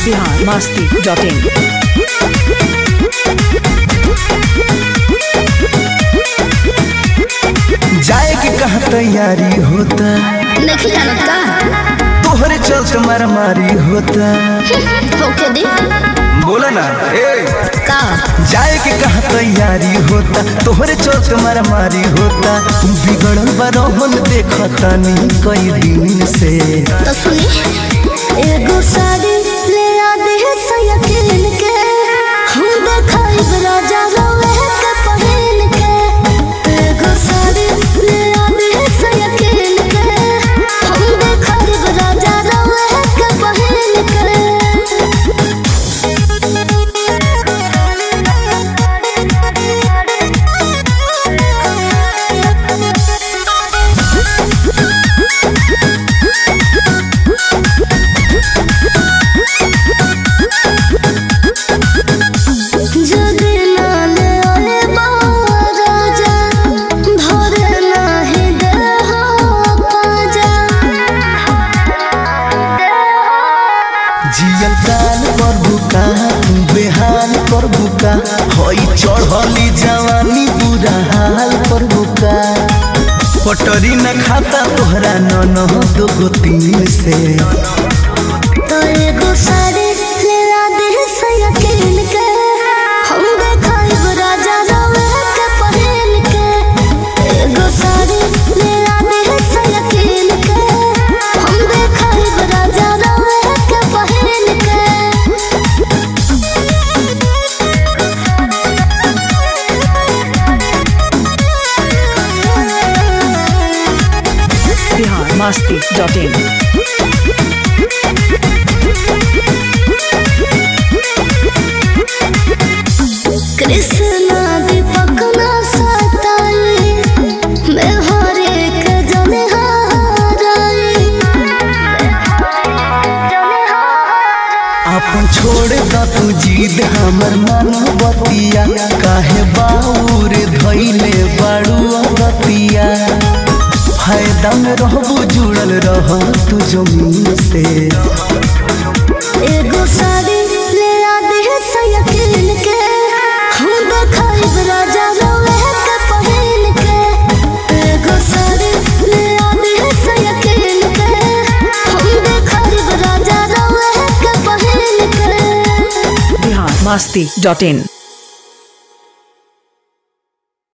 Bihar Masti dot इन जाए के कहा तैयारी होता नहीं जानत का तोहरे चलते मारामारी होता होके दे बोला ना ए का जाए के कहा तैयारी होता तोहरे चलते मारामारी होता बिगड़ल बरहन देखता नी कई दिन से तो सुनी एगो साड़ी ले आ दे सयकिन के हम देखाई राजा रवे के पहिन के एगो साड़ी ले आ दे सयकिन के हम देखाई राजा रवे के पहिन के যদি নালে ওরে রাজা ধরে নাহি দেহ পাজা जियल काल पर बुका बेहाल पर बुका हई चढ़ली जवानी बुरा हाल पर बुका पटरी न खाता तोहरा नन दो तीन से तो एगो साड़ी ले आ दे सयकिन के हम देखाई राजा रवे के पहिन के एगो साड़ी ले आ दे सयकिन के हम देखाई राजा रवे के पहिन के बिहार मस्ती डॉट इन कृष्णा दीपक ना सताई मैं हर एक जन हाराई अपन छोड़ द तू जीद हमर मन बतिया काहे बाउर धैले बाड़ू बतिया फायदा में रहबू जुड़ल रह तू जमीन से एगो साड़ी ले आ दे सयकिन के हम देखाई राजा रवे के पहिन के एगो साड़ी ले आ दे सयकिन के हम देखाई राजा रवे के पहिन के बिहार मस्ती डॉट इन